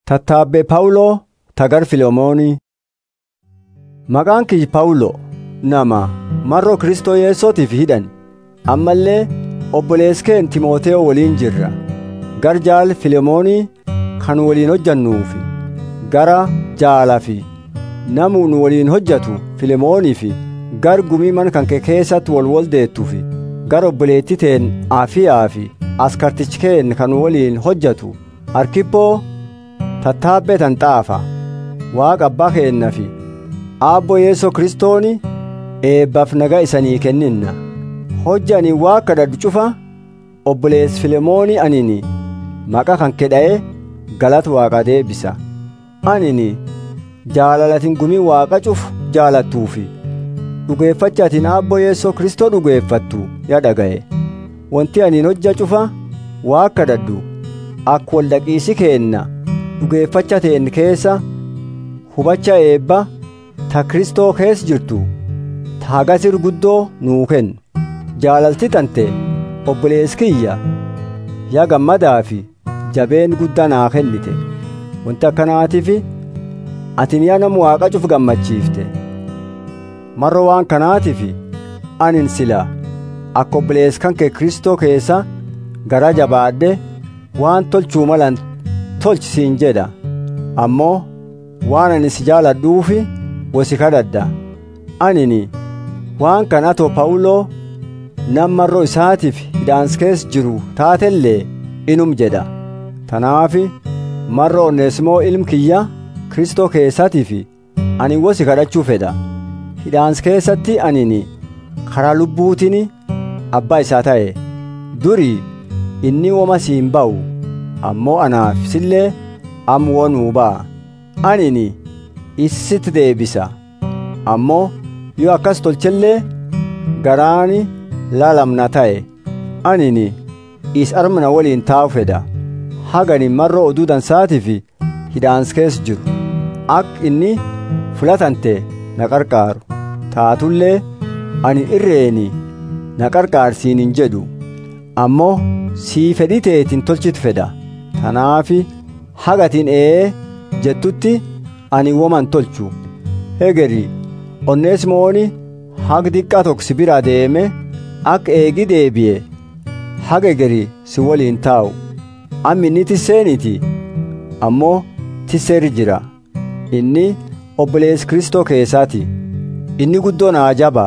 Tattaabbee Pawuloo tagar Filemoonii. Maqaan kiyyi Pawuloo nama marroo Kristoo Yesuutiif hidhan ammallee obboleeskeen Timootewoo waliin jirra. Gar jaal Filemoonii kan waliin hojjannuufi gara jaalaa fi namu nu waliin hojjatu Filemoonii fi gar gumii mana kan kee keessatti wal wal deettuufi gar obboleettii teen Afiyaa fi askartichikeen kan waliin hojjatu Arkippoo tattaabbee tan xaafa waaqa abbaa keenna fi aabbo yeesoo kristooni eebbaaf nagaa isanii kenninna hojja ani waaqa kadhadhu cufa obbolees filemoonii anini maqa kan kedha'e galata waaqa deebisa anini jaalalatin gumii waaqa cufu jaalattuufi dhugeeffachaatiin aabbo yeesoo kristoo dhugeeffattu ya dhaga'e wanti aniin hojja cufa waaqa kadhadhu akka wal dhaqiisi keenna dhugeeffacha teen keessa hubacha eebba ta kristoo keessa jirtu ta hagasir guddoo nuu kennu jaalalti tante obbolees kiyya yaa gammadaa fi jabeen guddaa naa kennite wanti akkanaatiif atin yaa nama waaqa cuf gammachiifte marro waan kanaatiif anin sila akka obbolees kan kee kristoo keessa gara jabaadhe waan tolchuu malan tolchi siin jedha ammoo waan ani si jaaladhuufi wosi kadhadha anini waan kan atoo pawuloo nammarroo isaatiif hidhaans keessa jiru taatellee inum jedha tanaafi marro onneesimoo ilm kiyya kristoo keessatiif ani wosi kadhachuu fedha hidhaans keessatti anini karaa lubbuutiin abbaa isaa ta'e durii inni woma siin ba'u ammoo anaaf sillee ammoo nuu ba'a anini isitti deebisa ammoo yoo akkas tolchellee garaani laalamna ta'e anini is armana waliin taa'u fedha hagani marroo oduu dansaatiif hidhaans keessa jiru akka inni filatante na qarqaaru taatullee ani irreeni na qarqaarsiin hin jedhu ammoo sii fedhii teetiin tolchitu fedha tanaafi hagatiin ee jettutti ani woman tolchu hegeri onneesimooni hag diqqaa tokko si bira deeme akka eegi deebi'e haga egeri si waliin taa'u ammi inni tisseeniiti ammoo tisseeri jira inni obbolees kristoo keessaati inni guddoo naa jabaa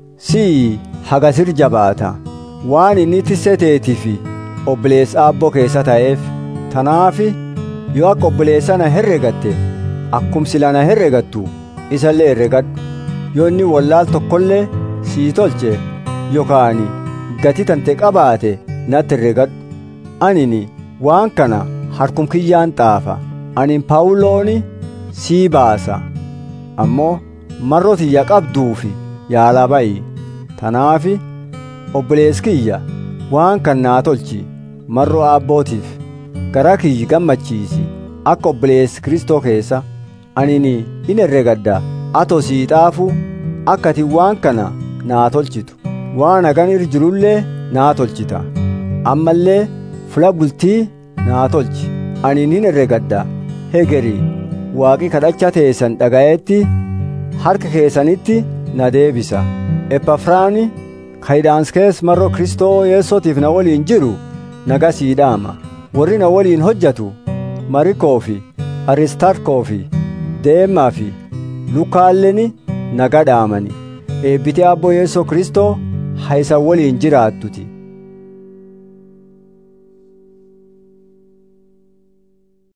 sii hagasir jabaata waan inni tisseteetiif obbolees aabboo keessa ta'eef tanaafi yoo akka obboleessa na herregatte akkum sila na herregattu isallee herregadhu yoo inni wallaal tokkollee sii tolche yookaan gati tante qabaate natti herregadhu anini waan kana harkum kiyyaan xaafa anin paawulooni sii baasa ammoo marroo tiyya qabduufi yaalaa ba'i tanaafi obbolees kiyya waan kan naa tolchi marroo aabbootiif garaa kiyyi gammachiisi akka obbolees kristoo keessa anini in herregadda atoo sii xaafu akka ati waan kana naa tolchitu waan hagan ir jirullee naa tolchita ammallee fula bultii naa tolchi anin hin herregadda hegeri waaqi kadhacha teessan dhaga'etti harka keessanitti na deebisa epafraani kayidhaans kees marroo kristoo yeessootiif na waliin jiru naga sii dhaama warri na waliin hojjatu marikoo fi aristarkoo fi deemaa fi lukaalleni naga dhaamani eebbitee abboo yeessoo kristoo haysan waliin jiraattuti